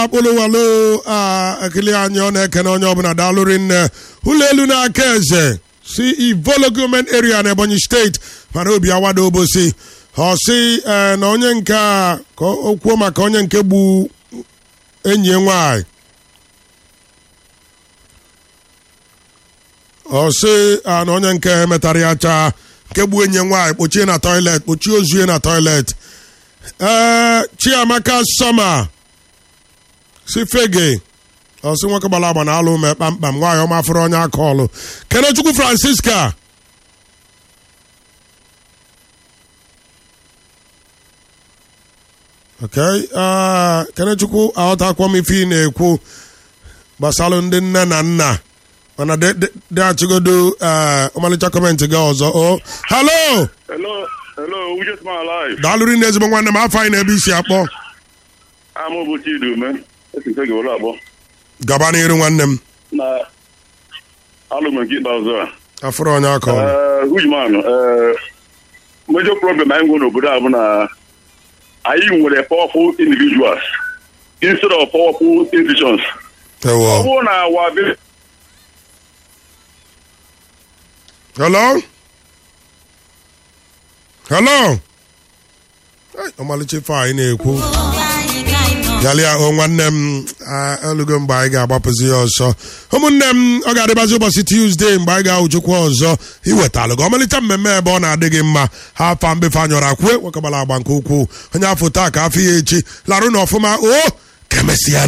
akpụlụwalụ ekele anyị ọ na-ekene onye ọbụla daalụrị nne ụlọ elu na-aka eze si ivolo gọọmenti area na ebonyi steeti mana obi awado obosi ọ sị ee na onye nke a ka o kwuo maka onye nke gbu enyi ya nwanyị ọ sị a na onye nke metara ya chaa nke gbuo enyi ya nwaanyị kpochie na toilet kpochie ozue na toilet ee chiamaka sọma si fege ọ sị nwoke gbara agba na alụ mee kpamkpam nwaanyị ọma fụrụ onye aka ọlụ kenechukwu francisca ok ee kenechukwu aghọtakwa m ife ị na-ekwu gbasalụ ndị nne na nna mana dị achịgodo ee ọmalịcha kọmentị gị ọzọ o halo Hello, hello, we just my life. daalụrị na ezigbo nwanne m afọ anyị na-ebe isi akpọ I'm over Chidume. Esi nke gị ụlọ abụọ. gaba n'iru nwanne m Na alụm nke ikpeazụ a. afụrụ onye aka ọlụ Eh, Ujman, eh, major problem anyị nwere n'obodo a bụ na anyị nwere powerful individuals instead of powerful institutions. Ọ ewo bụrụ na wa be- hello hello Ai, ọmalịcha ife anyị na-ekwu galịa o nwanne m ah, elugo mgbe anyị ga-agbapụzi ya ọsọ ụmụnne m ọ ga-adịbazi ụbọchị tuzdee mgbe anyị ga-ahụchukwu ọzọ iwetalụ gị ọmalịcha mmemme ebe ọ na-adị gị mma ha afa mbefe anyọrọ akwue nwokegbara agba nke ukwuu onye afọ taa ka afọ ya echi larụ na ọfụma o ka emesịa